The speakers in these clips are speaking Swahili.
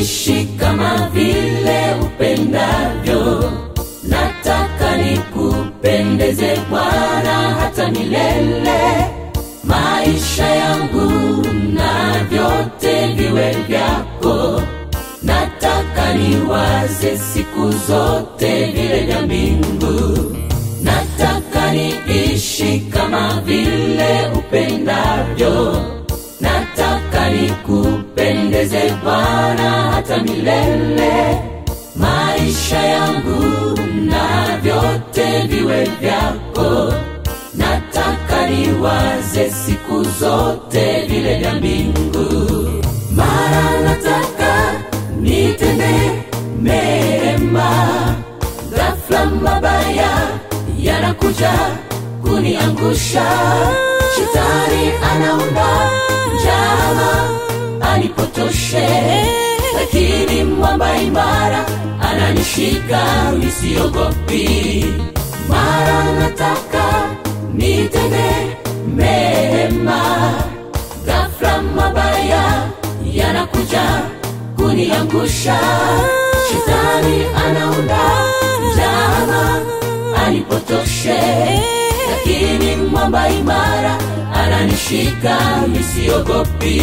niishi kama vile upendavyo. Nataka nikupendeze Bwana hata milele, maisha yangu na vyote viwe vyako. Nataka niwaze siku zote vile vya mbingu. Nataka niishi kama vile upendavyo. Nataka nikupendeze Bwana hata milele, maisha yangu na vyote viwe vyako. Nataka niwaze siku zote vile vya mbingu. Mara nataka nitende mema, ghafla mabaya yanakuja kuniangusha. Shetani anaunda njama anipotoshe, lakini mwamba imara ananishika nisiogopi. Mara nataka nitende mema, ghafla mabaya yanakuja kuniangusha. Shetani anaunda njama anipotoshe, lakini mwamba imara ananishika nisiogopi.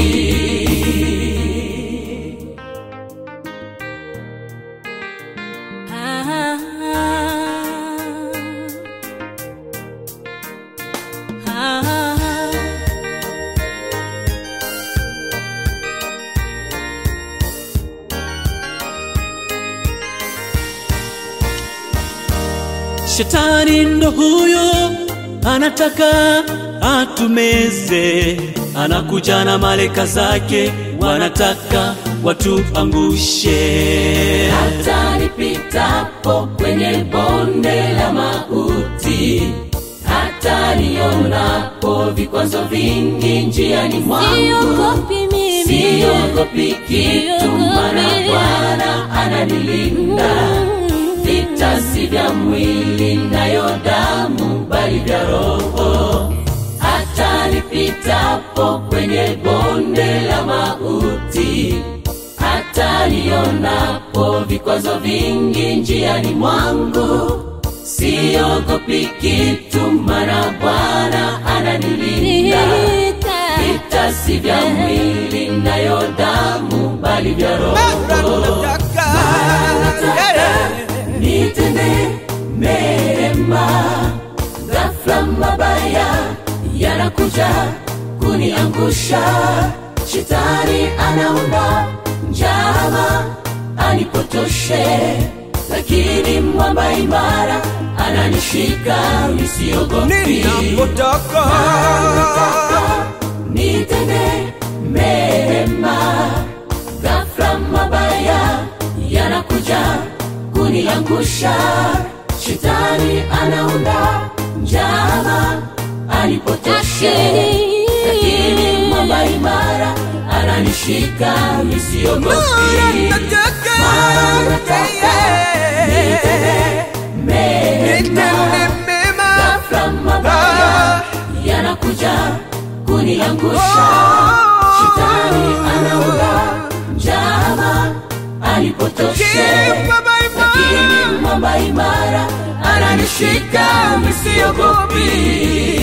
Shetani ndo huyo anataka atumeze, anakuja na malaika zake, wanataka watuangushe. hata nipitapo kwenye bonde la mauti, hata nionapo vikwazo vingi njiani mwangu, Siogopi mimi. siogopi kitu, Siogopi. maana Bwana ananilinda. Vita si vya mwili nayo damu, bali vya Roho. Hata nipitapo kwenye bonde la mauti, hata nionapo vikwazo vingi njiani mwangu, siogopi kitu, maana Bwana ananilinda. Vita si vya mwili nayo damu, bali vya Roho. Nitende mema, ghafla mabaya yanakuja kuniangusha. Shetani anaunda njama anipotoshe, lakini mwamba imara ananishika nisiogopi. Ninapotoka nitende mema, ghafla mabaya yanakuja kuniangusha. Shetani anaunda njama anipotoshe, lakini mwamba imara ananishika nisiogopi. Mara nataka nitende mema, ghafla mabaya yanakuja kuniangusha. Shetani anaunda njama anipotoshe, lakini mwamba imara ananishika nisiogopi.